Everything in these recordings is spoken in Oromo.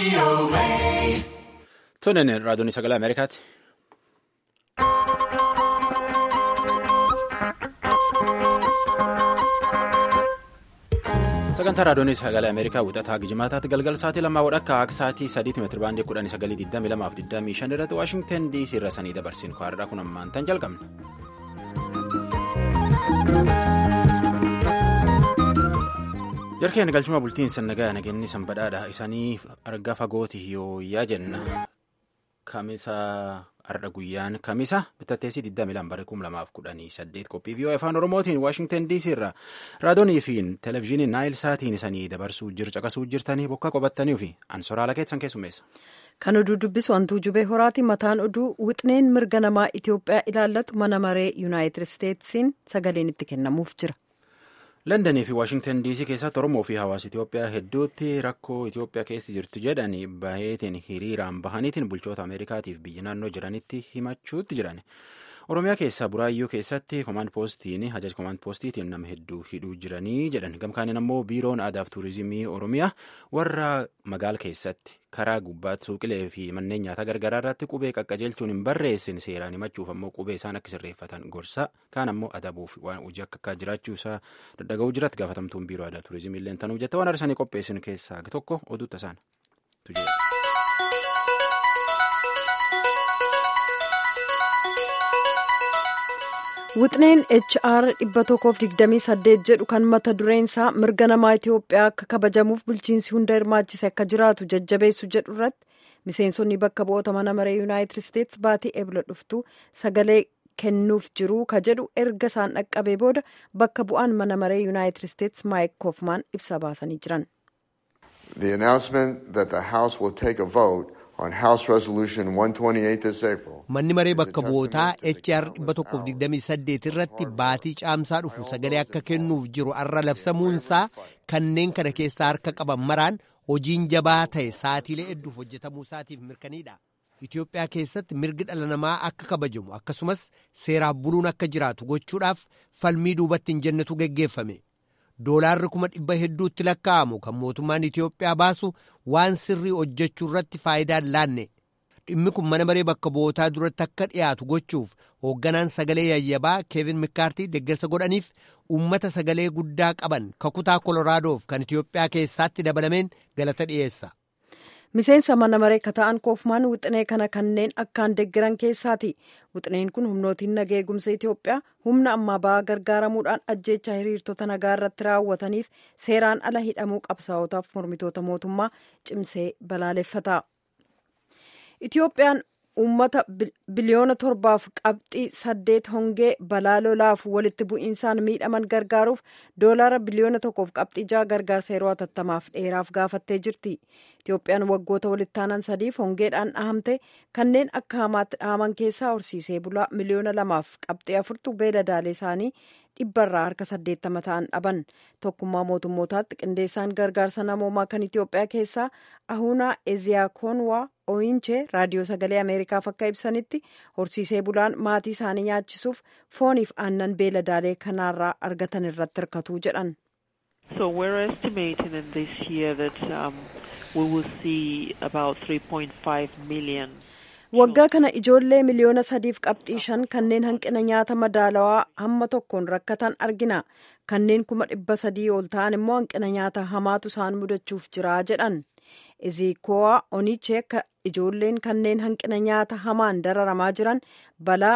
Tunin raadiyoon sagalee Ameerikaati. Sagantaa raadiyoon sagalee Ameerikaa wixataa Gijimaataatti galgal sa'aatii lamaa wadhakka akka sa'aatii sadiitti meetira baandii kudhanii sagalii digdamii lamaaf digdamii shan irratti Waashingtan DC irra sanii dabarsin kwaadhaa kun ammaan tan jalqabna. Jarkeen galchuma bultiin sannagaa nageenni sanbadhaadha. Isaanii arga fagooti yooyyaa jenna. Kamisa har'a guyyaan kamisa bitatteessi 22 bara 2018 qophii vii'oo afaan oromootiin waashingtan dc irra raadiyoonii fi televezyiiniin naayil saatiin isanii dabarsuu caqasuu jirtanii bokka qabattanii fi ansoraala keessan keessummeessa. Kan oduu dubbisu hantuu jubee horaati mataan oduu wixneen mirga namaa Itoophiyaa ilaallatu mana maree yuunaayitid isteetsiin sagaleen itti kennamuuf jira. Londanii fi Waashingtan DC keessatti Oromoo fi hawaasa Itoophiyaa hedduutti rakkoo Itoophiyaa keessa jirtu jedhanii baheetiin hiriiraan bahaniitiin bulchoota Ameerikaatiif biyya naannoo jiranitti himachuutti jiran. Oromiyaa keessaa Buraayyuu keessatti komaand poostiin ajaja komaand poostiitiin nama hedduu hidhuu jiranii jedhan. Gamkaaniin ammoo biiroon aadaaf tuurizimii Oromiyaa warra magaala keessatti karaa gubbaatti suuqilee fi manneen nyaataa gargaraa irratti qubee qaqqajeelchuun hin barreessin seeraan himachuuf ammoo qubee isaan akka sirreeffatan gorsa kaan ammoo adabuuf waan hojii akka akka jiraachuu isaa daddaga'uu jiratti gaafatamtuun biiroo aadaa tuurizimii illee tanuu jette waan arsanii qopheessin keessaa tokko oduu tasaan. Wixneen HR 128 jedhu kan mata dureen isaa mirga namaa Itoophiyaa akka kabajamuuf bulchiinsi hunda hirmaachise akka jiraatu jajjabeessu jedhu irratti miseensonni bakka bu'oota mana maree yuunaayitid isteetsi baatii ebla dhuftu sagalee kennuuf jiru ka jedhu erga isaan dhaqqabee booda bakka bu'aan mana maree yuunaayitid isteetsi maayik koofmaan ibsa baasanii jiran. The announcement that the House will take a vote on House Resolution 128 this April. Manni maree bakka bu'ootaa HR 128 irratti baatii caamsaa dhufu sagalee akka kennuuf jiru arra labsamuunsaa kanneen kana keessaa harka qaban maraan hojiin jabaa ta'e sa'atiilee hedduuf hojjetamuu isaatiif mirkaniidha. Itoophiyaa keessatti mirgi dhala namaa akka kabajamu akkasumas seeraaf buluun akka jiraatu gochuudhaaf falmii duubatti hin jennetu geggeeffame. Doolaarri kuma dhibba hedduutti lakkaa'amu kan mootummaan Itoophiyaa baasu waan sirrii hojjechuu irratti faayidaan laanne. Dhimmi kun mana maree bakka bu'ootaa duratti akka dhiyaatu gochuuf hoogganaan sagalee yayyabaa Keevin Mikaartii deeggarsa godhaniif uummata sagalee guddaa qaban kakutaa Koloraadof kan Itoophiyaa keessaatti dabalameen galata dhiyeessa. Miseensa mana maree kata'an koofmaan wixinee kana kanneen akkaan deeggaran keessaati. Wixineen kun humnootiin nagaa eegumsa Itoophiyaa humna ammaa ba'aa gargaaramuudhaan ajjeechaa hiriirtota nagaa irratti raawwataniif seeraan ala hidhamuu qabsaa'otaaf mormitoota mootummaa cimsee balaaleffata. Itoophiyaan uummata biliyoona torbaaf qabxii saddeet hongee balaa lolaaf walitti bu'iinsaan miidhaman gargaaruuf doolaara biliyoona tokkoof qabxii ja'a gargaarsa yeroo hatattamaaf dheeraaf gaafattee jirti. Itoophiyaan waggoota walitti aanan sadiif hongeedhaan dhahamte kanneen akka hamaatti dhahaman keessaa horsiisee bulaa miliyoona lamaaf qabxii afurtu beeladaalee isaanii dhibbarraa harka saddeettama ta'an dhaban tokkummaa mootummootaatti qindeessaan gargaarsa namoomaa kan Itoophiyaa keessaa ahunaa eziyaakoonwaa ooyinchee raadiyoo sagalee ameerikaaf akka ibsanitti horsiisee bulaan maatii isaanii nyaachisuuf fooniif aannan beeladaalee kanaarraa argatan irratti hirkatuu jedhan. So we're estimating in this year that um, we will see about 3.5 million. Waggaa kana ijoollee miliyoona sadiif qabxii shan kanneen hanqina nyaata madaalawaa hamma tokkoon rakkatan argina. Kanneen kuma dhibba sadii ol ta'an immoo hanqina nyaata hamaatu isaan mudachuuf jira jedhan. Ezikoowaa Onichee akka ijoolleen kanneen hanqina nyaata hamaan dararamaa jiran balaa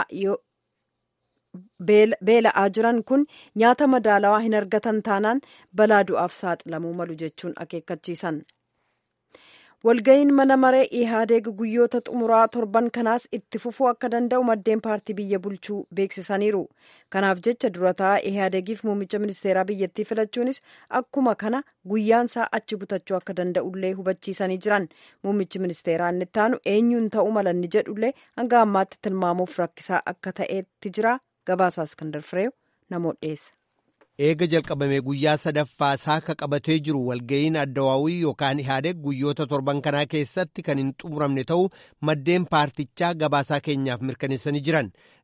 beela'aa jiran kun nyaata madaalawaa hin argatan taanaan balaa du'aaf saaxilamuu malu jechuun akeekkachiisan. walga'iin mana maree ihaadeeg guyyoota xumuraa torban kanaas itti fufuu akka danda'u maddeen paartii biyya bulchuu beeksisaniiru kanaaf jecha durataa ihaadeegiif muummicha ministeeraa biyyattii filachuunis akkuma kana guyyaansaa achi butachuu akka danda'ullee hubachiisanii jiran muummichi ministeeraa inni ittaanu eenyuun ta'uu malanni jedhullee hanga ammaatti tilmaamuuf rakkisaa akka ta'etti jira gabaasaa iskandar fireew namoota dhiyeessa. eega jalqabamee guyyaa sadaffaa isaa akka qabatee jiru walga'iin addawaawii yookaan ihaadeeg guyyoota torban kanaa keessatti kan hin xumuramne ta'uu maddeen paartichaa gabaasaa keenyaaf mirkaneessanii jiran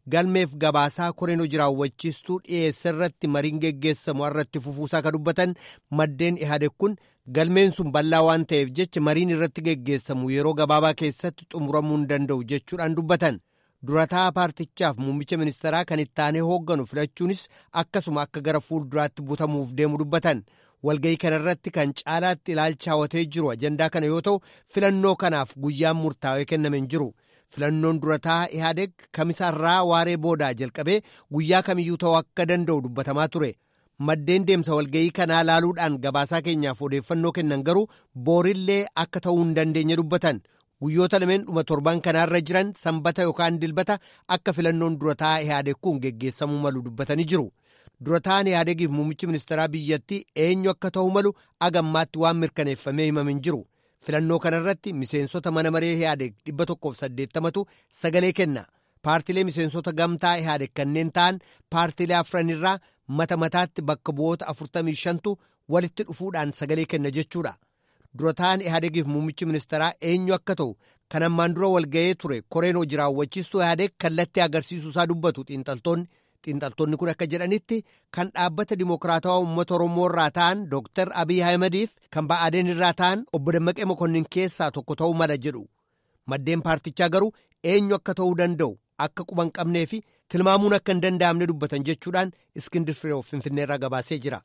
galmeef gabaasaa koreen hojii raawwachiistuu dhiyeesse irratti mariin geggeessamu irratti fufuusaa ka dubbatan maddeen ihaadeg kun galmeen sun bal'aa waan ta'eef jecha mariin irratti geggeessamu yeroo gabaabaa keessatti xumuramuu hin danda'u jechuudhaan dubbatan durataa paartichaaf muummicha ministeeraa kan ittaanee hoogganu filachuunis akkasuma akka gara fuulduraatti butamuuf deemu dubbatan. walga'ii kana irratti kan caalaatti ilaalcha hawwatee jiru ajandaa kana yoo ta'u filannoo kanaaf guyyaan murtaa'ee kenname hin jiru filannoon durataa ihaadeg kamisaarraa waaree boodaa jalqabee guyyaa kamiyyuu ta'uu akka danda'u dubbatamaa ture maddeen deemsa walga'ii kanaa laaluudhaan gabaasaa keenyaaf odeeffannoo kennan garuu boorillee akka ta'uu hin dandeenye dubbatan guyyoota lameen dhuma torban kanaarra jiran sanbata yookaan dilbata akka filannoon durataa ihaadeg kun geggeessamuu malu dubbatanii jiru. durataan ihaadegiif muummichi ministeeraa biyyattii eenyu akka ta'u malu agammaatti waan mirkaneeffamee himame hin jiru filannoo kanarratti miseensota mana maree ihaadeg dhibba tokkoof saddeettamatu sagalee kenna paartilee miseensota gamtaa ihaadeg kanneen ta'an paartilee afranirraa mata mataatti bakka bu'oota afurtamii shantu walitti dhufuudhaan sagalee kenna jechuudha durataan ihaadegiif muummichi ministeeraa eenyu akka ta'u kan ammaan dura walga'ee ture koreen hojii raawwachiistuu ihaadeg kallattii agarsiisuu isaa dubbatu xiinxaltoonni. xiinxaltoonni kun akka jedhanitti kan dhaabbata dimokiraatawaa uummata oromoo irraa ta'an dooktar abiy ahimadiif kan ba'aadeen irraa ta'an obbo dammaqee mokonnin keessaa tokko ta'uu mala jedhu maddeen paartichaa garuu eenyu akka ta'uu danda'u akka quban qabnee fi tilmaamuun akka hin danda'amne dubbatan jechuudhaan iskindir firee finfinneerraa gabaasee jira.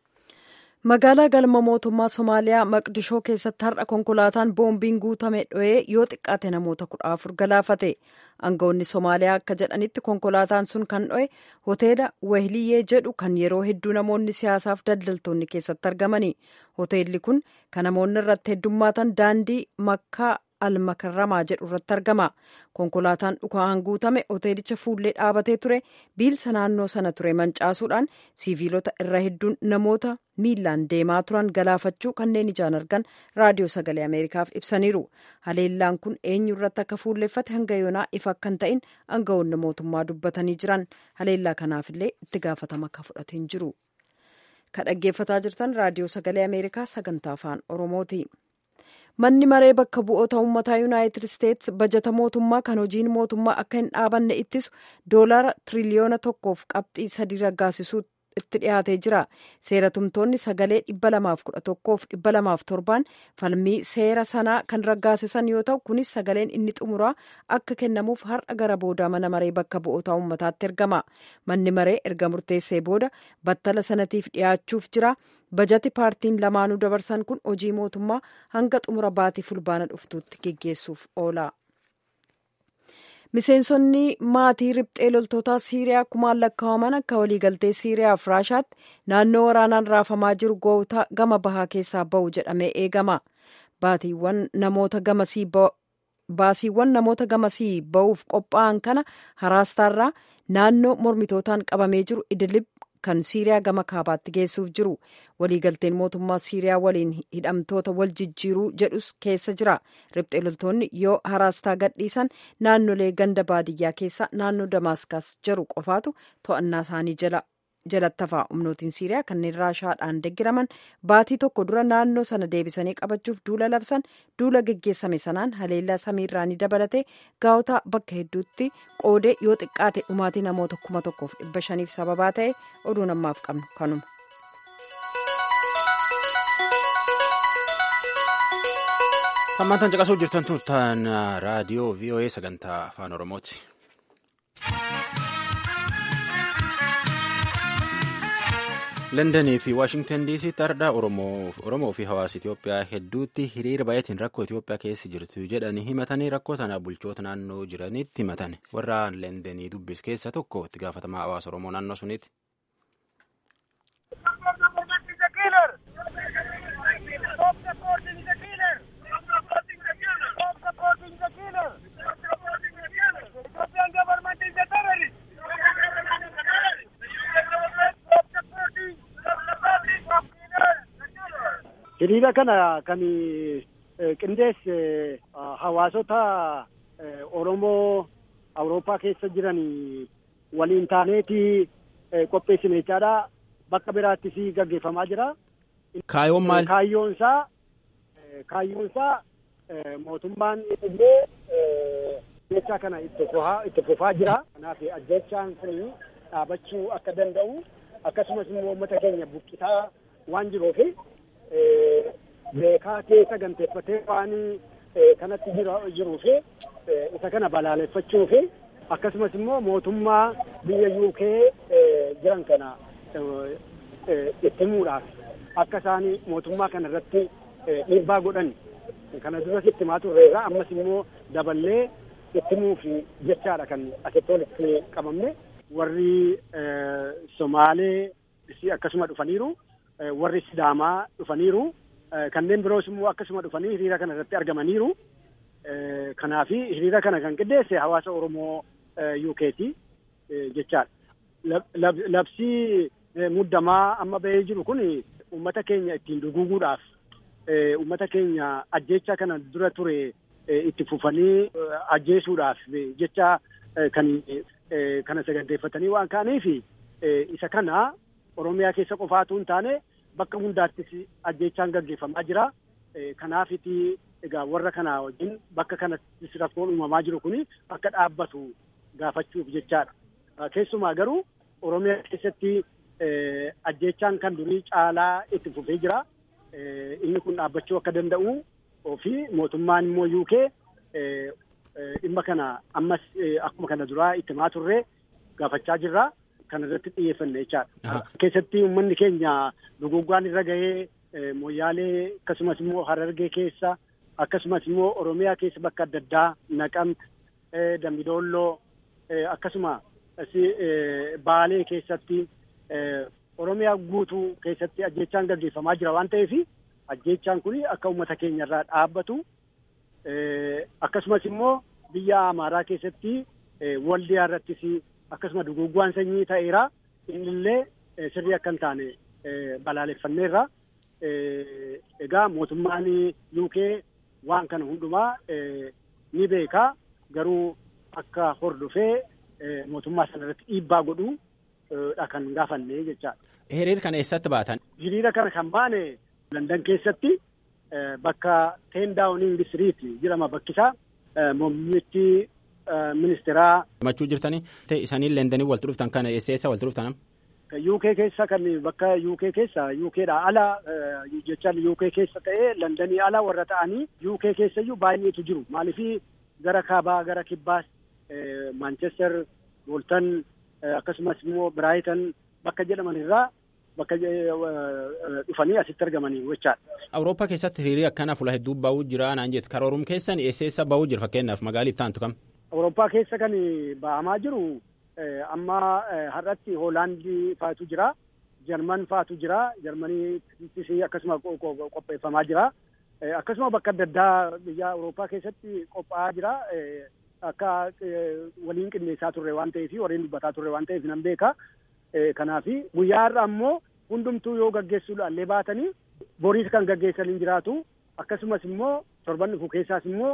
magaalaa galma mootummaa somaaliyaa maqdishoo keessatti har'a konkolaataan boombiin guutame dho'ee yoo xiqqaate namoota kudha afur galaafate aangawoonni somaaliyaa akka jedhanitti konkolaataan sun kan dho'e hoteela wehliyyee jedhu kan yeroo hedduu namoonni siyaasaaf daldaltoonni keessatti argamani hoteelli kun kan namoonni irratti heddummaatan daandii makkaa almakarramaa jedhu irratti argama konkolaataan dhukaan guutame hoteelicha fuullee dhaabatee ture biilsa naannoo sana ture mancaasuudhaan siiviilota irra hedduun namoota miilaan deemaa turan galaafachuu kanneen ijaan argan raadiyoo sagalee ameerikaaf ibsaniiru haleellaan kun eenyu irratti akka fuulleeffate hanga yoonaa ifa akka hin ta'in aangawoonni mootummaa dubbatanii jiran haleellaa kanaafillee itti gaafatama akka fudhate hin jiru kan dhaggeeffataa jirtan raadiyoo sagalee ameerikaa sagantaa afaan oromooti. manni maree bakka bu'oota uummataa yuunaayitid isteetsi bajata mootummaa kan hojiin mootummaa akka hin dhaabanne ittisu doolaara tiriliyoona tokkoof qabxii sadii raggaasisuu itti dhiyaatee jira seera tumtoonni sagalee dhibba lamaaf kudha tokkoof dhibba lamaaf torbaan falmii seera sanaa kan raggaasisan yoo ta'u kunis sagaleen inni xumuraa akka kennamuuf har'a gara booda mana maree bakka bu'oota uummataatti ergama manni maree erga murteessee booda battala sanatiif dhiyaachuuf jira bajati paartiin lamaanuu dabarsan kun hojii mootummaa hanga xumura baatii fulbaana dhuftuutti geggeessuuf oola. miseensonni maatii riphxee loltootaa siiriyaa kumaan lakkaa'aman akka waliigaltee siiriyaa fi raashaatti naannoo waraanaan raafamaa jiru gootaa gama bahaa keessaa ba'u jedhamee eegama baatiiwwan namoota gamasii baasiiwwan namoota gamasii ba'uuf qophaa'an kana haraastaarraa naannoo mormitootaan qabamee jiru idilib kan siiriyaa gama kaabaatti geessuuf jiru waliigalteen mootummaa siiriyaa waliin hidhamtoota wal jijjiiruu jedhus keessa jira riphxee loltoonni yoo haraastaa gadhiisan naannolee ganda baadiyyaa keessa naannoo damaaskas jiru qofaatu to'annaa isaanii jala jalatti hafaa humnootiin siiriyaa kanneen raashaadhaan deggiraman baatii tokko dura naannoo sana deebisanii qabachuuf duula labsan duula geggeessame sanaan haleellaa samiirraanii dabalatee gaa'ota bakka hedduutti qoodee yoo xiqqaate dhumaatii namoota kuma tokkoof dhibba shaniif sababaa ta'e oduu namaaf qabnu kanuma. Hammaan caqasuu jirtan turtan raadiyoo VOA sagantaa afaan Oromooti. Londonii fi Waashingtan DC'tti ardhaa Oromoo fi hawaasa Itoophiyaa hedduutti hiriira baay'atiin rakkoo Itoophiyaa keessa jirtu jedhanii himatanii rakkoo sana bulchoota naannoo jiranitti himatan warra Londonii dubbis keessa tokko itti gaafatamaa hawaasa Oromoo naannoo suniiti. hiriira kana kan qindeesse hawaasota Oromoo Awurooppaa keessa jiran waliin taaneeti qopheessine jechaadha. Bakka biraattis gaggeeffamaa jira. Kaayyoon maal? Kaayyoon isaa kaayyoon isaa mootummaan illee ajjechaa kana itti fufaa jira. Kanaaf ajjechaan kun dhaabachuu akka danda'u akkasumas immoo uummata keenya buqqisaa waan jiruuf beekaa keessa ganteeffatee waan kanatti jiruuf isa kana balaaleffachuuf akkasumas immoo mootummaa biyya UK jiran kana itti himuudhaaf akka isaan mootummaa kana irratti dhiibbaa godhan kana duras itti himaa turreerra ammas immoo daballee itti himuuf jechaadha kan asitti walitti qabamne warri Somaalee akkasuma dhufaniiru warri Sidaamaa dhufaniiru kanneen biroos immoo akkasuma dhufanii hiriira kana irratti argamaniiru. Kanaaf hiriira kana kan qindeesse hawaasa Oromoo UK'ti jechaadha. Labsii muddamaa amma bahee jiru kun uummata keenya ittiin duguuguudhaaf uummata keenya ajjeechaa kana dura ture itti fufanii ajjeesuudhaaf jecha kan kana saganteeffatanii waan ka'aniif isa kana Oromiyaa keessa qofaatu hin taane bakka hundaattis ajjeechaan gaggeeffamaa jira. Kanaafiti egaa warra kanaa wajjin bakka kanattis rakkoon uumamaa jiru kun akka dhaabbatu gaafachuuf jechaadha. Keessumaa garuu Oromiyaa keessatti ajjeechaan kan durii caalaa itti fufee jira. Inni kun dhaabbachuu akka danda'u fi mootummaan immoo UK dhimma kana ammas akkuma kana duraa itti himaa turre gaafachaa jirra. Kana irratti xiyyeeffanne jechaadha. Keessatti uummanni keenya duguggaan irra gahee Moyyaalee akkasumas immoo Harargee keessa akkasumas immoo Oromiyaa keessa bakka adda addaa Naqamti, Dambidolloo akkasuma Baalee keessatti Oromiyaa guutuu keessatti ajjeechaan gaggeeffamaa jira waan ta'eef ajjeechaan kun akka uummata keenya irraa dhaabbatu akkasumas immoo biyya Amaaraa keessatti waldiyaa irrattis akkasuma duguggaan sanyii ta'eera innillee sirrii akka hin taane balaaleffanneerra. Egaa mootummaan UK waan kana hundumaa ni beekaa garuu akka hordofee mootummaa sana irratti dhiibbaa godhuu dha kan gaafanne jechaadha. Hiriira kana eessatti baatan? Hiriira kana kan baane Landan keessatti bakka Ten Downing Street jedhama bakkisaa muummichi ministeeraa. Himachuu jirtanii isaanii Lendanii walitti dhuftan kana eessa eessa walitti dhuftan? UK keessa kan bakka UK keessa UKdha ala jechaan UK keessa ta'ee Londanii ala warra ta'anii UK keessayyuu baay'eetu jiru maaliif gara kaabaa gara kibbaas Manchester Bolton akkasumas immoo Brighton bakka jedhaman irraa bakka dhufanii asitti argamanii jechaadha. Awurooppaa keessatti hiriirri akkana fuula hedduu ba'uu jira naan jette karoorum keessan eessa eessa ba'uu jira fakkeenyaaf magaalaa itti aantu kam? Awurooppaa keessa kan ba'amaa jiru amma har'atti hoolaandii faatu jira jarman faatu jira jarmaniittis akkasuma qopheeffamaa jira akkasuma bakka adda addaa biyya awurooppaa keessatti qophaa'aa jira akka waliin qindeessaa turre waan ta'eef warreen dubbataa turre waan ta'eef nan beeka kanaaf guyyaa har'a ammoo hundumtuu yoo gaggeessuudhaan illee baatanii boriis kan gaggeessan hin jiraatu akkasumas immoo torban dhufu keessaas immoo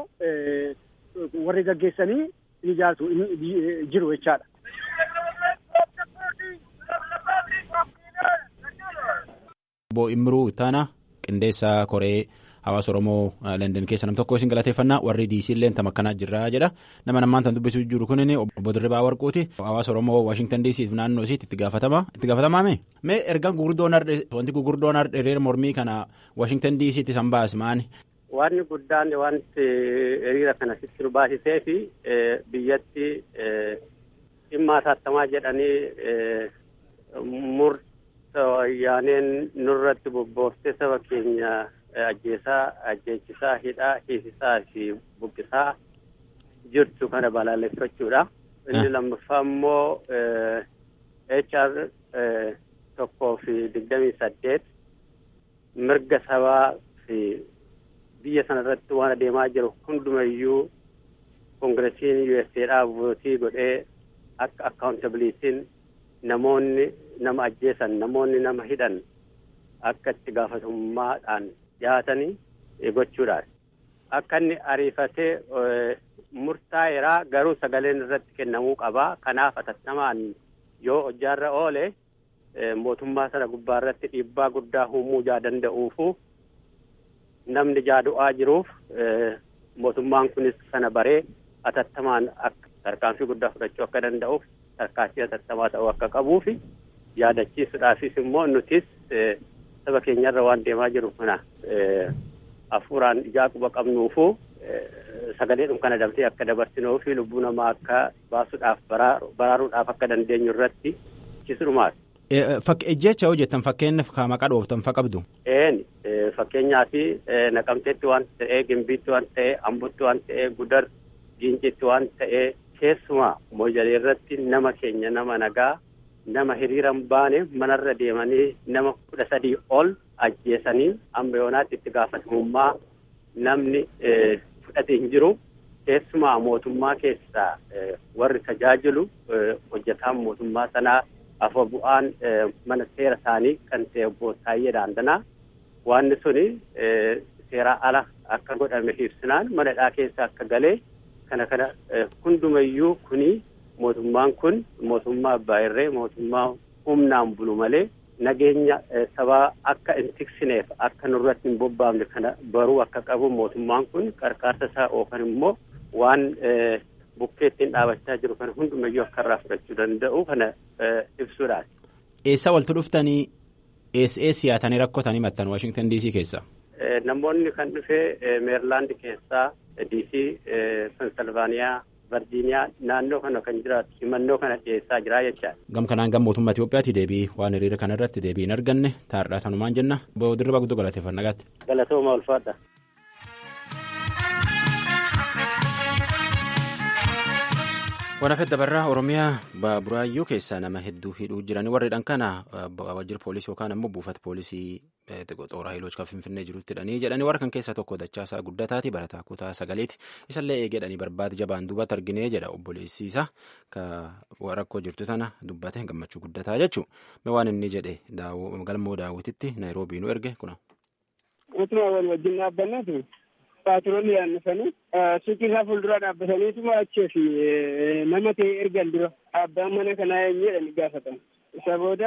warri gaggeessanii ni jiraatu jiru jechaadha. Obbo Imruu Ittaanaa qindeessaa koree hawaasa Oromoo London keessa nam tokko isin galateeffannaa warri diisii illee tam akkanaa jirra jedha nama namaan tan dubbisuu jiru kun obbo Dirribaa Warquuti hawaasa Oromoo Waashingtan DC fi naannoo isiitti itti gaafatama itti gaafatamaa mee ergaan gurguddoon wanti gurguddoon hiriira mormii kana Waashingtan DC itti san baase maani. Wanni guddaan wanti hiriira kana sitti nu baasisee fi biyyatti dhimma hatattamaa jedhanii murta wayyaaneen nurratti bobbooftee saba keenya ajjeesaa ajjeechisaa hidhaa hiisisaa fi buqqisaa jirtu kana balaaleffachuudha. Inni lammaffaa immoo HR tokkoo fi digdamii saddeet mirga sabaa fi biyya sana irratti waan adeemaa jiru hundumayyuu koongiresiin USAdhaa vootii godhee akka akkaawuntabiliitiin namoonni nama ajjeesan namoonni nama hidhan akka itti gaafatamummaadhaan dhiyaatanii gochuudhaan akka inni ariifatee murtaa'eeraa garuu sagaleen irratti kennamuu qabaa kanaaf atattamaan yoo hojjaarra oole mootummaa sana gubbaa irratti dhiibbaa guddaa uumuu jaa danda'uufu namni jaadu'aa jiruuf mootummaan kunis sana baree atattamaan akka tarkaanfii guddaa fudhachuu akka danda'uuf tarkaanfii atattamaa ta'uu akka qabuufi yaadachiisuudhaafis immoo nutis saba keenyarra waan deemaa jiru kana hafuuraan ijaa quba qabnuufu sagaleedhum kana dabtee akka dabarsinuu fi lubbuu namaa akka baasuudhaaf baraaruudhaaf akka dandeenyu irratti chisuudhumaati. Jecha hojjetan fakkeenyaaf ka maqaa dhooftan fa qabdu. Een fakkeenyaa fi naqamteetti waan ta'ee gimbiitti waan ta'ee ambutti waan ta'ee gudar giincitti waan ta'ee keessumaa moojalee irratti nama keenya nama nagaa nama hiriiran baane manarra deemanii nama kudha sadii ol ajjeesanii amma yoonaatti itti gaafatamummaa namni fudhate hin jiru keessumaa mootummaa keessaa warri tajaajilu hojjetaan mootummaa sanaa afa bu'aan mana seera isaanii kan ta'e obbo Taayyee Daandanaa wanni suni seeraa ala akka godhame ibsinaan manadhaa keessa akka galee kana kana hundumayyuu kuni mootummaan kun mootummaa abbaa irree mootummaa humnaan bulu malee nageenya sabaa akka hin tiksineef akka nurratti hin bobbaafne kana baruu akka qabu mootummaan kun qarqaarsa isaa yookaan immoo waan bukkee ittiin dhaabachaa jiru kana hundumayyuu akka irraa fudhachuu danda'u kana ibsuudhaati. Eessa waltu dhuftanii eessa eessa yaatanii rakkotanii mattan Waashingtan DC keessa? Namoonni kan dhufee Meerilaand keessaa DC, Pensilvaaniyaa, Virgiiniyaa naannoo kana kan jiraatu himannoo kana dhiyeessaa jira jechaadha. Gam kanaan gam mootummaa Itoophiyaatti deebii waan hiriira kana irratti deebii hin arganne taa'aadhaa tanumaan jenna. Dirriba guddoo galateeffannaa gaatti. Galatooma ulfaadha. Waraafet dabarraa Oromiyaa Buraayyuu keessaa nama hedduu hidhuu jiranii warreedhaan kana waajjira poolisii yookaan ammoo buufata poolisii xooraa hiiloch kan finfinnee jirutti hidhanii jedhanii warra kan keessaa tokko dachaasaa guddataati barataa kutaa sagaleeti isallee eegedhanii barbaade jabaan duubatti arginee jedha obboleessiisa rakkoo jirtu tana dubbate gammachuu guddataa jechuu waan inni jedhe galmoo daawwititti naayiroobii nu erge kuna. Utuma wal wajjin dhaabbanneetu paatiroolli yaannifanii suuqii isaa fuuldura dhaabbataniituma achii fi nama ta'e ergan dura abbaan mana kanaa eenyu jedhanii gaafatan. Isa booda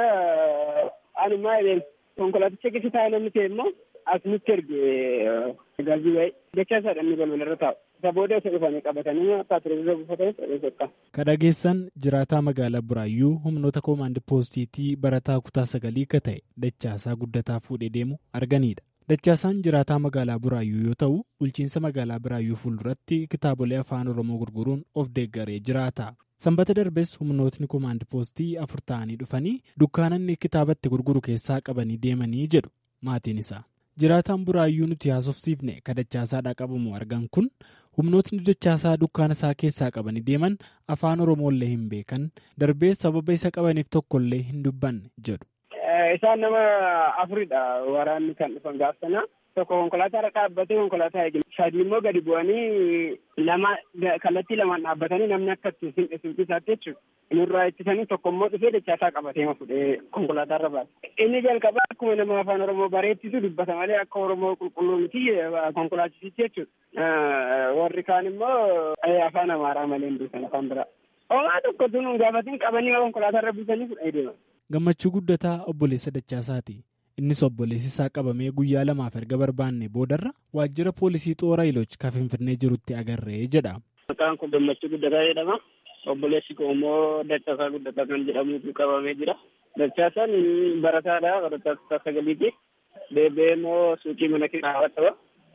anumaa jedheen konkolaaticha keessa taa'e namni ta'e immoo as nutti erge gaazii waa'ee dachaa isaa dhanni balbala irra taa'u. Isa booda isa dhufanii qabatanii paatiroolii buufatanii ta'ee sokka. Ka dhageessan jiraataa magaalaa Buraayyuu humnoota koomaandi poostiitii barataa kutaa sagalii akka ta'e dachaasaa guddataa fuudhee deemu arganidha. Dachaasaan jiraataa magaalaa Buraayyuu yoo ta'u, bulchiinsa magaalaa Buraayyuu fuulduratti kitaabolee afaan Oromoo gurguruun of deeggaree jiraata. Sanbata darbes humnootni koomaandi poostii afur ta'anii dhufanii dukkaanonni kitaabatti gurguru keessaa qabanii deemanii jedhu maatiin isaa. Jiraataan Buraayyuu nuti haasofsiifne ka dachaasaadhaa qabamu argan kun humnootni dachaasaa dukkaana isaa keessaa qabanii deeman afaan Oromoollee hin beekan darbee sababa isa qabaniif tokkollee hin dubbanne jedhu. Isaan nama afuridha waraanni kan dhufan gaafsana. Tokko konkolaataa irra dhaabbatee konkolaataa eegale. Sadii immoo gadi bu'anii lama kallattii lamaan dhaabbatanii namni akka ittiin simqii isaatti jechuudha. Nurraa ittisanii tokko immoo dhufee dachaasaa qabatee ma fudhee konkolaataa irra baase. Inni jalqaba akkuma nama afaan Oromoo bareechisu dubbata malee akka Oromoo qulqulluu miti konkolaachisitti jechuudha. Warri kaan immoo afaan Amaaraa malee hin duusan afaan biraa. Homaa tokko tun gaafatiin qabanii konkolaataa irra buusanii fudhee deeman. Gammachuu guddataa obboleessa Dachaasaati. Innis obboleessi isaa qabamee guyyaa lamaaf erga barbaanne boodarra waajjira poolisii xoora iloch kan finfinnee jirutti agarree jedha. Maqaan kun Gammachuu guddataa jedhama. Obboleessi koo immoo Dachaasaa guddataa kan jedhamutu qabamee jira. Dachaasaan barataadha. Barataa kutaa sagaliiti. Deebi'ee immoo suuqii mana kitaabaa qaba.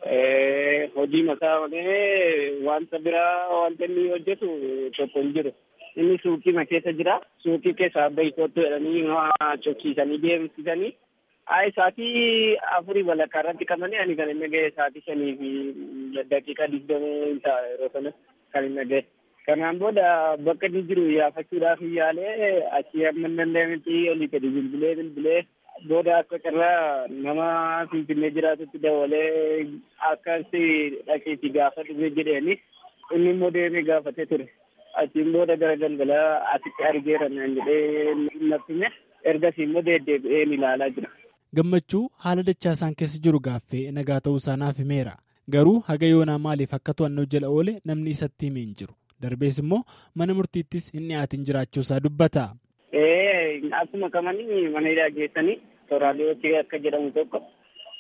Hojii mataa malee wanta biraa wanta inni hojjetu tokko hin jiru. Inni suuqii keessa jira. Suuqii keessa abba kootu jedhanii cokkiisanii deemsisanii. Haa isaatii afurii walakkaa irratti qabanii ani kan inni ga'e isaatii shanii fi daqiiqaa digdamii ta'a yeroo sana kan inni ga'e. Kanaan booda bakka inni jiru yaafachuudhaaf yaalee achii amma hin danda'ametti olii gadi bilbilee bilbilee booda akka carraa nama finfinnee jiraatutti dabalee akkasi dhaqiitti gaafadhu jedheeni inni immoo deemee gaafatee ture. Achiin booda gara galgalaa asitti argeera naan jedhee nafsime ergasii immoo deddeebi'ee ilaalaa jira. Gammachuu haala dachaasaan keessa jiru gaaffee nagaa ta'uu isaa naaf himeera. Garuu haga yoonaa maaliif akka to'annoo jala oole namni isatti himee hin jiru. Darbees immoo mana murtiittis hin dhiyaatin jiraachuusaa dubbata. Akkuma kamanii mana hidhaa geessanii tooraalee akka jedhamu tokko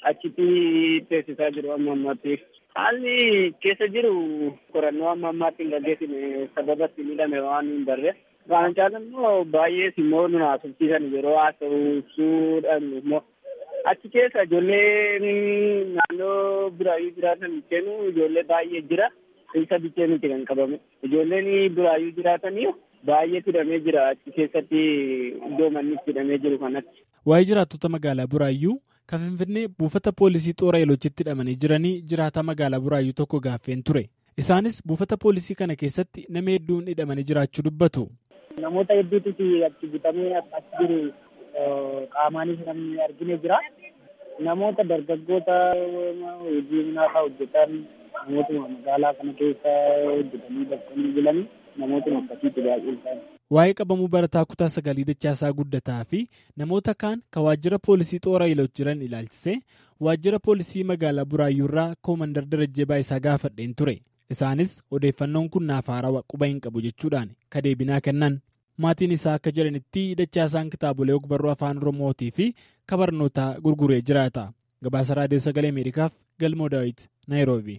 achitti teessisaa jiru amma ammaatti. Haalli keessa jiru qorannoo amma ammaatti hin gaggeessine sababa itti miidhame waan hin barre. Waan caalan immoo baay'ees immoo nu haasofsiisan yeroo haasa'uudhaan immoo achi keessa ijoolleen naannoo biraayyuu jiraatan kennu ijoollee baay'ee jira. Isa bichee miti kan qabamu. Ijoolleen biraayyuu jiraatanii baay'ee hidhamee jira achi keessatti iddoo manni itti hidhamee jiru kanatti. Waa'ee jiraattota magaalaa Buraayyuu kan Finfinnee buufata poolisii xoora eelochitti hidhamanii jiranii jiraataa magaalaa Buraayyuu tokko gaaffeen ture. Isaanis buufata poolisii kana keessatti nama hedduun hidhamanii jiraachuu dubbatu. Namoota hedduutu achi butamee as jiru qaamaanis namni argine jira. Namoota dargaggoota hojii naafa hojjetan namootuma magaalaa kana keessa hojjetanii bakkanii bulanii namootuma akkasiitti baay'ee isaanii. Waa'ee qabamuu barataa kutaa sagalii dachaasaa guddataa fi namoota kaan kan waajjira poolisii xoora eelochi jiran ilaalchisee waajjira poolisii magaalaa Buraayyuurraa koomandar Darajjee Baayisaa gaafadheen ture. Isaanis odeeffannoon kun naaf haarawaa quba hin qabu jechuudhaan kadeebinaa kennan. Maatiin isaa akka jedhanitti dachaasaan kitaabolee ogbarruu afaan Oromootii fi kabarnootaa gurguree jiraata. Gabaasa Raadiyoo Sagalee Ameerikaaf Galmoo Daawit, Naayiroobi.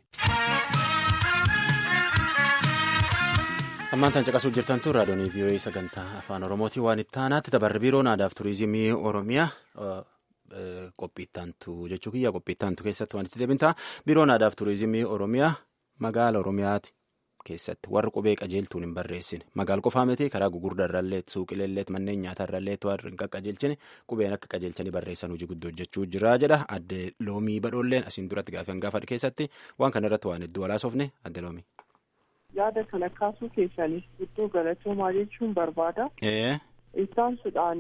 ammaan tan caqasuu jirtan tun raadiyoonii vii'oo'ee sagantaa afaan oromootii waan itti aanaatti tabarri biiroon aadaa fi turizimii oromiyaa qophiittantu jechuu kiyya qophiittantu keessatti waan itti deebinta biiroon aadaa fi turizimii oromiyaa magaala oromiyaati keessatti warri qubee qajeeltuun hin barreessine magaal qofaa miti karaa gugurdaa irrallee suuqileellee manneen nyaataa irrallee warri hin qaqqajeelchine qubeen akka qajeelchanii barreessan hojii guddoo hojjechuu jira jedha adde loomii badhoolleen asiin duratti gaafan gaafadhe keessatti waan kana irratti waan hedduu alaasofne adde loomii. yaada kana kaasuu keessaniif guddoo galatoomaa jechuun barbaada. Ittaansuudhaan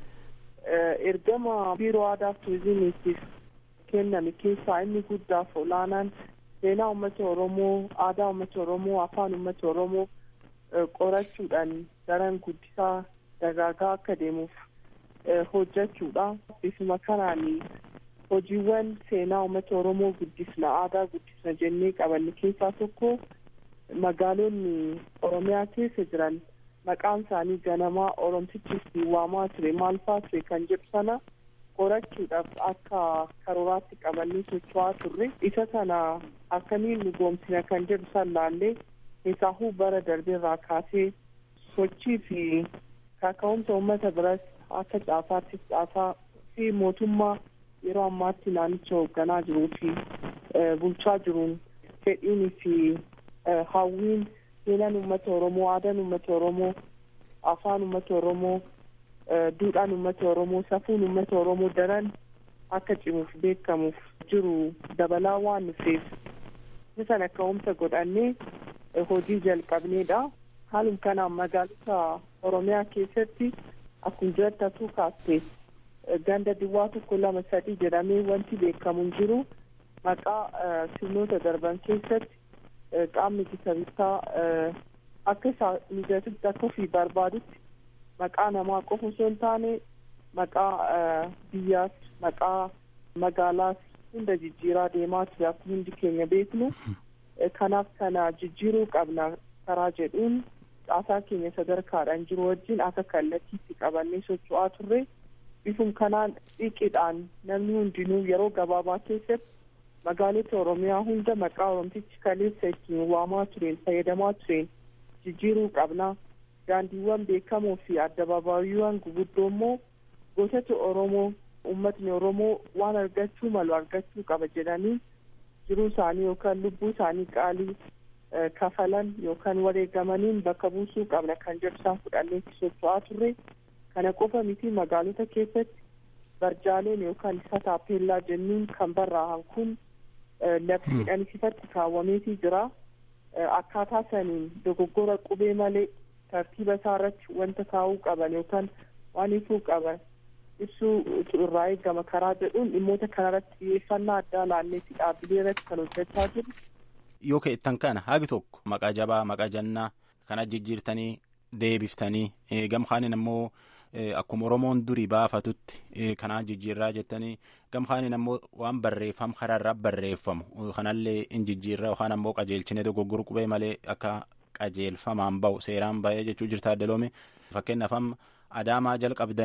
ergama biiroo aadaa fi turizimiitiif kenname keessaa inni guddaaf olaanaan seenaa uummata Oromoo, aadaa uummata Oromoo, afaan uummata Oromoo qorachuudhaan daran guddisaa dagaagaa akka deemuuf hojjechuudha. Bifuma kanaan hojiiwwan seenaa uummata Oromoo guddisna, aadaa guddisna jennee qabanne keessaa tokko magaalonni oromiyaa keessa jiran maqaan isaanii ganamaa oromtichi waamaa ture maal fa'aa ture kan jedhu sana qorachuudhaaf akka karooraatti qabannee socho'aa turre isa sana akkamiin nu goomsina kan jedhu san laallee keessaahuu bara darbeerraa kaasee sochii fi kaka'umsa uummata biras akka caasaattis caasaa fi mootummaa yeroo ammaatti naannicha hoogganaa jiruu fi bulchaa jiruun fedhiinii fi hawwiin seenaan uummata oromoo aadaan uummata oromoo afaan uummata oromoo duudhaan uummata oromoo safuun uummata oromoo daran akka cimuuf beekamuuf jiru dabalaa waan dhufeef sana ka'umsa godhannee hojii jalqabneedha haaluma kanaan magaalota oromiyaa keessatti akkuma jiratti asuu kaaste ganda duwwaa tokko lama sadii jedhamee wanti beekamu hin jiru maqaa sirnoota darban keessatti qaamni ittisa bittaa akka isaa mijatutti akka ofii barbaadutti maqaa namaa qofa osoo hin taane maqaa biyyaas maqaa magaalaas hunda jijjiiraa deemaa ture akkuma hundi keenya beeknu kanaaf kana jijjiiruu qabna karaa jedhuun caasaa keenya sadarkaadhaan jiru wajjin akka kallattiitti qabannee socho'aa turre bifum kanaan dhiqidhaan namni hundinuu yeroo gabaabaa keessatti magaalota oromiyaa hunda maqaa oromtichi kaleessa ittiin waamaa tureen fayyadamaa tureen jijjiiruu qabna daandiiwwan beekamoo fi addabaabaayyiiwwan guguddoo immoo gootota oromoo ummatni oromoo waan argachuu malu argachuu qaba jedhanii jiruu isaanii yookaan lubbuu isaanii qaalii kafalan yookaan wareegamaniin bakka buusuu qabna kan jedhu isaan fudhannee socho'aa turre kana qofa miti magaalota keessatti barjaaleen yookaan isa taappellaa jennuun kan barraa'an kun labsiidhaan ifatti kaawwameetii jira akkaataa saniin dogoggora qubee malee tartiiba isaa irratti wanta kaa'uu qaban yookaan waan ifuu qaban ibsuu irraa eegama karaa jedhuun dhimmoota kanarratti xiyyeeffannaa addaa laalleetti dhaabbilee irratti kan hojjechaa jiru. Yoo keettan kana hagi tokko maqaa jabaa maqaa jannaa kana jijjiirtanii deebiftanii gamkaanin ammoo akkuma oromoon durii baafatutti kanaa jijjiirraa jettanii gamkaanin ammoo waan barreeffam karaarraa barreeffamu kanallee in jijjiirraa yookaan ammoo qajeelchine dogoggoruu qubee malee akka qajeelfamaan bahu seeraan bahee jechuu jirta addeloome fakkeenyaaf amma adaamaa jalqabdanii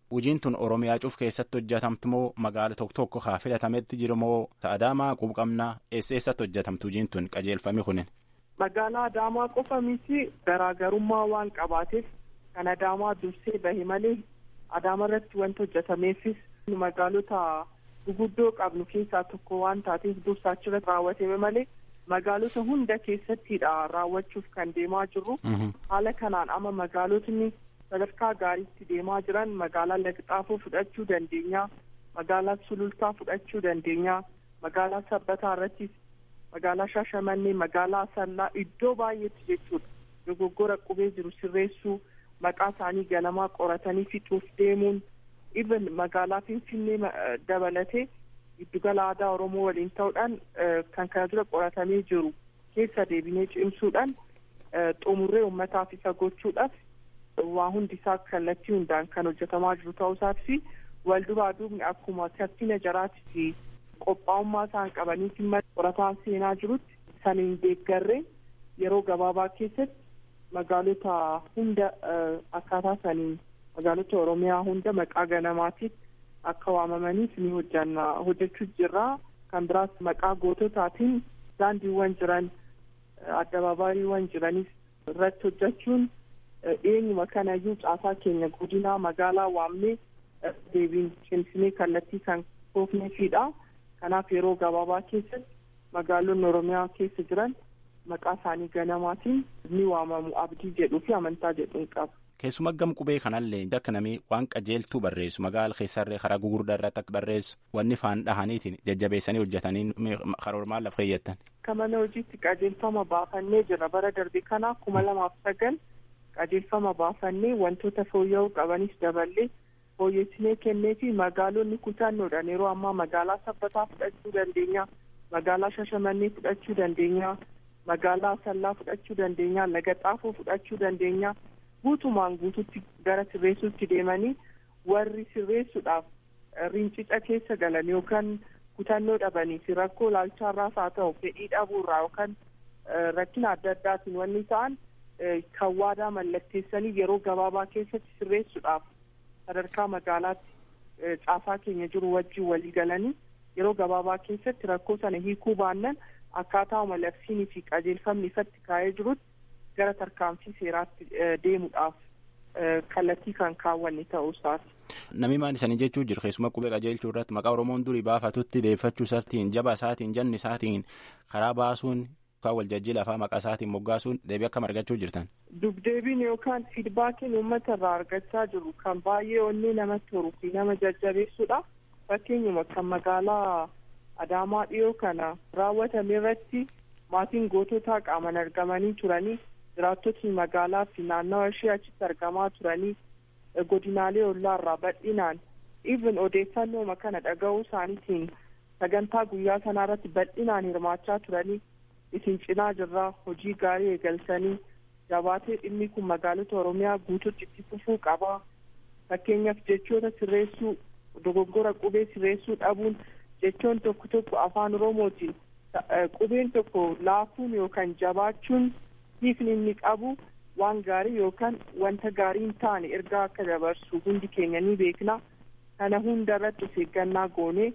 Hojiin tun Oromiyaa cuuf keessatti hojjetamtu moo magaala tokko tokko haa filatametti jiru moo Adaamaa quuqamnaa eessa eessatti hojjetamtu hojiin tun qajeelfame kunin. Magaalaa Adaamaa qofa miti garaagarummaa waan qabaateef kan Adaamaa dursee bahe malee Adaama irratti wanti hojjetameefis magaalota guguddoo qabnu keessaa tokko waan taateef dursa achirratti raawwatame malee magaalota hunda keessattidha raawwachuuf kan deemaa jirru. Haala kanaan amma magaalotni sadarkaa gaariitti deemaa jiran magaalaa Lagxaafoo fudhachuu dandeenya. Magaalaa Sulultaa fudhachuu dandeenya. Magaalaa Sabbataa irrattis magaalaa Shaashamannee, magaalaa Asallaa iddoo baay'eetti jechuudha. Dogoggora qubee jiru sirreessuu, maqaa isaanii ganamaa qoratanii fixuuf deemuun, even magaalaa Finfinnee dabalatee giddugala aadaa Oromoo waliin ta'uudhaan kan kana dura qoratamee jiru keessa deebinee cimsuudhaan xumurree uummataaf isa gochuudhaaf waa hundi isaa kallattii hundaan kan hojjetamaa jiru ta'uu isaatii fi wal duraa duubni akkuma kaffina jaraatii fi qophaa'ummaa isaan qabaniitiin qorataan seenaa jirutti saniin deeggarree yeroo gabaabaa keessatti magaalota hunda akkaataa saniin magaalota Oromiyaa hunda maqaa ganamaatiif akka waamamaniif ni hojjanna hojjechuu jirra kan biraas maqaa goototaatiin daandiiwwan jiran addabaabaayyiiwwan jiranis irratti hojjechuun eenyuma kanayyuu caasaa keenya godinaa magaalaa waamnee deebiin cimsinee kallattii kan koofneefidha kanaaf yeroo gabaabaa keessatti magaalonni oromiyaa keessa jiran maqaa isaanii ganamaatiin ni waamamu abdii jedhuu fi amantaa jedhuun qaba. Keessuma gam qubee kanallee akka namni waan qajeeltuu barreessu magaala keessarree karaa gugurdaa irratti akka barreessu wanni faan dhahaniitiin jajjabeessanii hojjetanii karoormaan lafa keeyyattan. Akka mana hojiitti qajeelfama baafannee jira bara darbe kana kuma lamaaf sagal qajeelfama baafannee wantoota fooyya'uu qabanis daballee fooyyessinee kennee fi magaalonni kutannoodhaan yeroo ammaa magaalaa sabbataa fudhachuu dandeenya magaalaa shashamannee fudhachuu dandeenya magaalaa asallaa fudhachuu dandeenya laga xaafoo fudhachuu dandeenya. guutumaan guututti gara sirreessuutti deemanii warri sirreessuudhaaf rincica keessa galan yookaan kutannoo dhabanii fi rakkoo laalchaarraas haa ta'u fedhii dhabuurraa yookaan rakkina adda addaatiin wanni ta'an kan waadaa mallatteessanii yeroo gabaabaa keessatti sirreessuudhaaf sadarkaa magaalaatti caasaa keenya jiru wajjin walii galanii yeroo gabaabaa keessatti rakkoo sana hiikuu baannan akkaataa labsiinii fi qajeelfamni ifatti kaa'ee jirutti gara tarkaanfii seeraatti deemuudhaaf kallattii kan kaawwanne ta'uu isaati. Namni maal isaanii jechuu jiru keessumaa qubee qajeelchuu irratti maqaa Oromoon durii baafatutti deeffachuu isaatiin jaba isaatiin janni isaatiin karaa baasuun yookaan waljajjii lafaa maqaa isaatiin moggaasuun deebii akkam argachuu jirtan. Dubdeebiin yookaan fiidbaakiin uummata irraa argachaa jiru kan baay'ee onnee namatti horuu fi nama jajjabeessuudha. Fakkeenyuma kan magaalaa Adaamaa dhiyoo kana raawwatame irratti maatiin goototaa qaaman argamanii turanii jiraattotni magaalaa fi naannawa ishee achitti argamaa turanii godinaalee ollaarraa bal'inaan even odeeffannooma kana dhaga'uu isaaniitiin sagantaa guyyaa sanaa irratti bal'inaan hirmaachaa turanii isin cinaa jirraa hojii gaarii eegalsanii jabaatee dhimmi kun magaalota oromiyaa guututti itti fufuu qabaa fakkeenyaaf jechoota sirreessuu dogoggora qubee sirreessuu dhabuun jechoon tokko tokko afaan oromootiin qubeen tokko laafuun yookaan jabaachuun hiikni inni qabu waan gaarii yookaan wanta gaarii hin taane ergaa akka dabarsu hundi keenya ni beekna kana hunda irratti of eeggannaa goonee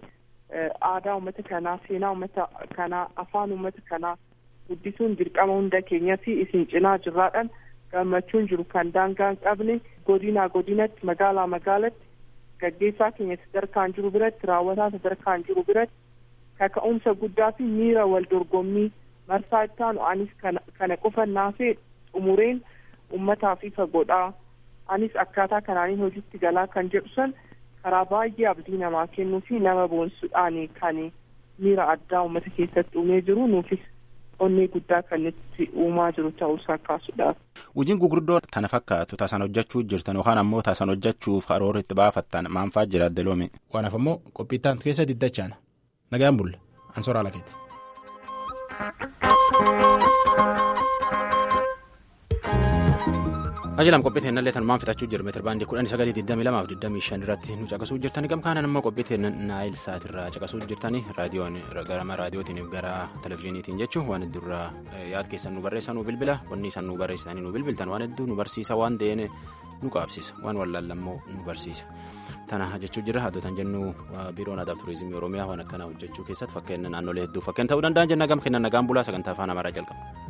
aadaa uummata kanaa seenaa uummata kanaa afaan uummata kanaa guddisuun dirqama hunda keenyaa fi isin cinaa jirraadhaan gammachuun jiru kan daangaa hin qabne godinaa godinatti magaalaa magaalatti gaggeessaa keenya sadarkaan jiru biratti raawwataa sadarkaan jiru biratti kaka'umsa guddaa fi miira wal dorgommii marsaa ittaanu anis kana qofa naafee xumureen ummataaf ifa godhaa anis akkaataa kanaaniin hojiitti galaa kan jedhu san karaa baay'ee abdii namaa kennuu fi nama boonsuudhaan kan miira addaa uummata keessatti uumee jiru nuufis onnee guddaa kan nutti uumaa jiru ta'uusaa kaasuudhaaf. Hojiin gurguddoo tana fakkaatu taasaan hojjechuu jirtan yookaan ammoo taasaan hojjechuuf karoora itti baafattan maanfaa jira addeloome. Kanaaf ammoo qophiittaan keessa diddachaan nagaan bulle ansoraa lakeeti. Ajalam qophii teennallee tanumaan fitachuu jirra meetira baandii kudhanii sagalii digdamii lamaaf digdamii shan irratti nu caqasuu jirtani gamkaanan immoo qophii teenna naayil saatirraa caqasuu jirtani raadiyoon garama raadiyootiin gara televizyiiniitiin jechuun waan heddurraa yaad keessan nu barreessan nu bilbila wanni isaan nu barreessitanii nu bilbiltan waan hedduu nu barsiisa waan ta'een nu qaabsisa waan wallaallammoo nu barsiisa tana jechuu jira haadhotan jennu biiroon aadaa turizimii oromiyaa waan akkanaa hojjechuu keessatti fakkeenya naannolee hedduu fakkeenya ta'uu danda'an jenna gam kennan nagaan bulaa sagantaa afaan amaaraa jalqaba.